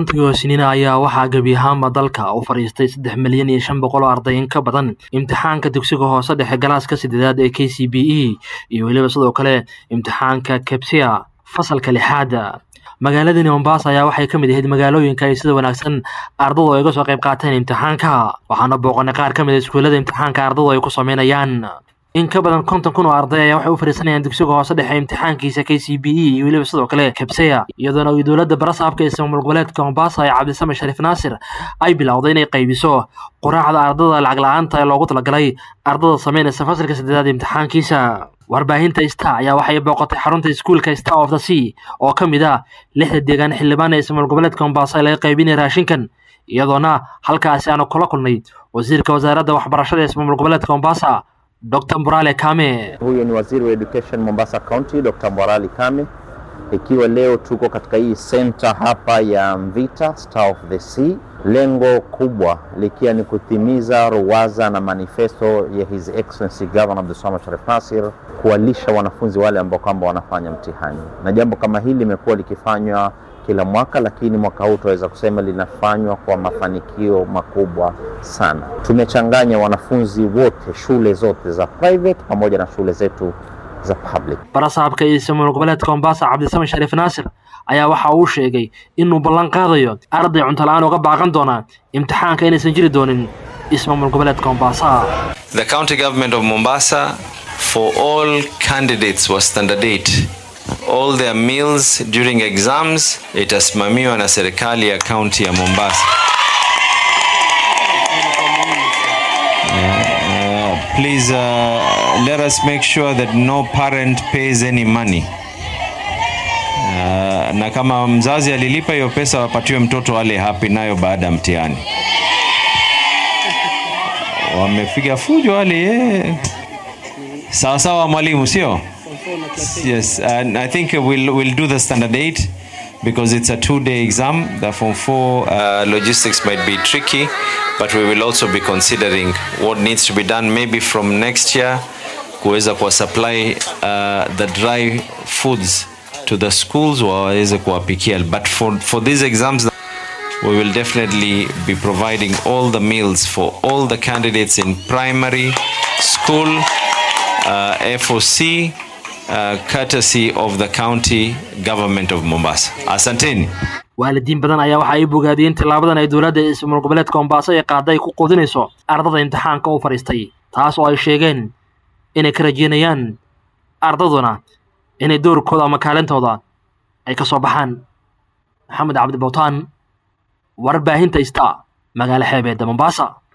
hoosnina ayaa waxaa gebi ahaanba dalka u fadhiistay saddex milyan iyo shan boqol oo arday in ka badan imtixaanka dugsiga hoose dhexe galaaska sideedaad ee k c b e iyo weliba sidoo kale imtixaanka kebsia fasalka lixaad magaaladani mombasa ayaa waxay ka mid ahayd magaalooyinka ay sida wanaagsan ardadu ay uga soo qayb qaateen imtixaanka waxaana booqanay qaar ka mid a iskuullada imtixaanka ardadu ay ku sameynayaan in ka badan konton kun oo arday ayaa waxay u fadhiisanayaan dugsiga hoose dhexe imtixaankiisa k c b e iyo weliba sidoo kale kabseya iyadoona ay dowladda barasaabka ee ismaamul goboleedka mombasa ee cabdisame shariif naasir ay bilowday inay qaybiso quraacda ardada lacag la-aanta ee loogu talagalay ardada sameynaysa fasalka saddeedaad imtixaankiisa warbaahinta star ayaa waxay booqatay xarunta iskuulka star of the sea oo ka mid ah lixda deegaan xildhibaan ee ismaamul goboleedka mombasa ee laga qaybinaya raashinkan iyadoona halkaasi aanu kula kulnay wasiirka wasaaradda waxbarashada ee ismaamul goboleedka mombasa Dr. Mborale Kame. Huyo ni waziri wa education Mombasa County, Dr. Mborale Kame, ikiwa leo tuko katika hii center hapa ya Mvita Star of the Sea, lengo kubwa likiwa ni kutimiza ruwaza na manifesto ya His Excellency Governor Abdulswamad Sharif Nassir kuwalisha wanafunzi wale ambao kwamba wanafanya mtihani, na jambo kama hili limekuwa likifanywa kila mwaka, lakini mwaka huu tunaweza kusema linafanywa kwa mafanikio makubwa sana. Tumechanganya wanafunzi wote, shule zote za private pamoja na shule zetu za public. barasaabka iyo ismaamul goboleedka mombasa cabdisame shariif naasir ayaa waxa uu sheegay inuu ballan qaadayo arday cunto la-aan uga baaqan doona imtixaanka inaysan jiri doonin ismaamul goboleedka mombasa The county government of Mombasa, for all candidates was standard 8 all their meals during exams itasimamiwa na serikali ya kaunti ya Mombasa. Uh, please uh, let us make sure that no parent pays any money. Uh, na kama mzazi alilipa hiyo pesa wapatiwe mtoto ale happy nayo baada ya mtihani. Wamepiga fujo wale eh. Sawa sawa mwalimu, sio? Yes, and I think we'll we'll do the standard eight because it's a two-day exam. The form four uh, logistics might be tricky, but we will also be considering what needs to be done maybe from next year kuweza kuwa supply uh, the dry foods to the schools waweze kuwapikia but for, for these exams we will definitely be providing all the meals for all the candidates in primary school uh, FOC uh, courtesy of the county government of Mombasa. Asanteni. waalidiin badan ayaa waxa ay bogaadiyeen tillaabadan ay dowladda ismaamul goboleedka mombasa ee qaada ay ku quudinayso ardada imtixaanka u fadhiistay taas oo ay sheegeen inay ka rajeynayaan ardaduna inay doorkooda ama kaalintooda ay ka soo baxaan maxamed cabdi bowtaan warbaahinta ista magaalo xeebeedda mombasa